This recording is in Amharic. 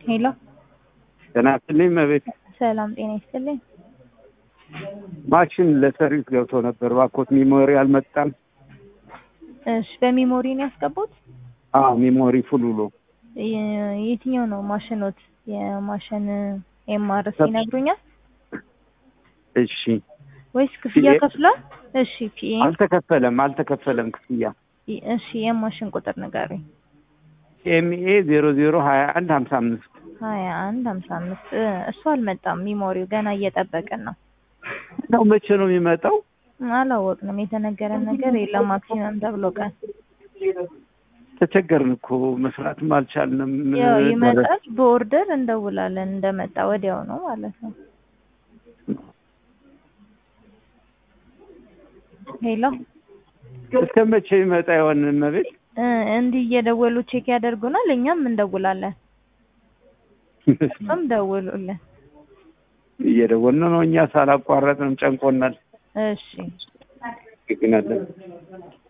ሄሎ ጤና ይስጥልኝ መቤት ሰላም ጤና ይስጥልኝ። ማሽን ለሰርቪስ ገብቶ ነበር። ባኮት ሚሞሪ አልመጣም። እሺ በሜሞሪ ነው ያስገቡት? አዎ ሚሞሪ ፉል ብሎ የ- የትኛው ነው ማሽኖት? የማሽን ኤምአርስ ይነግሩኛል እሺ ወይስ ክፍያ ፒኤ? ከፍሏል? እሺ ፒኤ አልተከፈለም አልተከፈለም ክፍያ እሺ የማሽን ቁጥር ንገሩኝ። ኤምኤ ዜሮ ዜሮ ሀያ አንድ ሀምሳ አምስት ሀያ አንድ ሀምሳ አምስት እሱ አልመጣም። ሚሞሪው ገና እየጠበቅን ነው። ነው መቼ ነው የሚመጣው? አላወቅንም። የተነገረን ነገር የለም። ማክሲመም ተብሎ ቀን ተቸገርን እኮ መስራትም አልቻልንም። ያው ይመጣል። በኦርደር እንደውላለን እንደመጣ ወዲያው ነው ማለት ነው። ሄሎ እስከ መቼ ይመጣ ይሆን መቤት? እ እንዲህ እየደወሉ ቼክ ያደርጉናል። እኛም እንደውላለን። እሱም ደውሉልን። እየደወልን ነው እኛ ሳላቋረጥ ነው ጨንቆናል። እሺ ግግናለን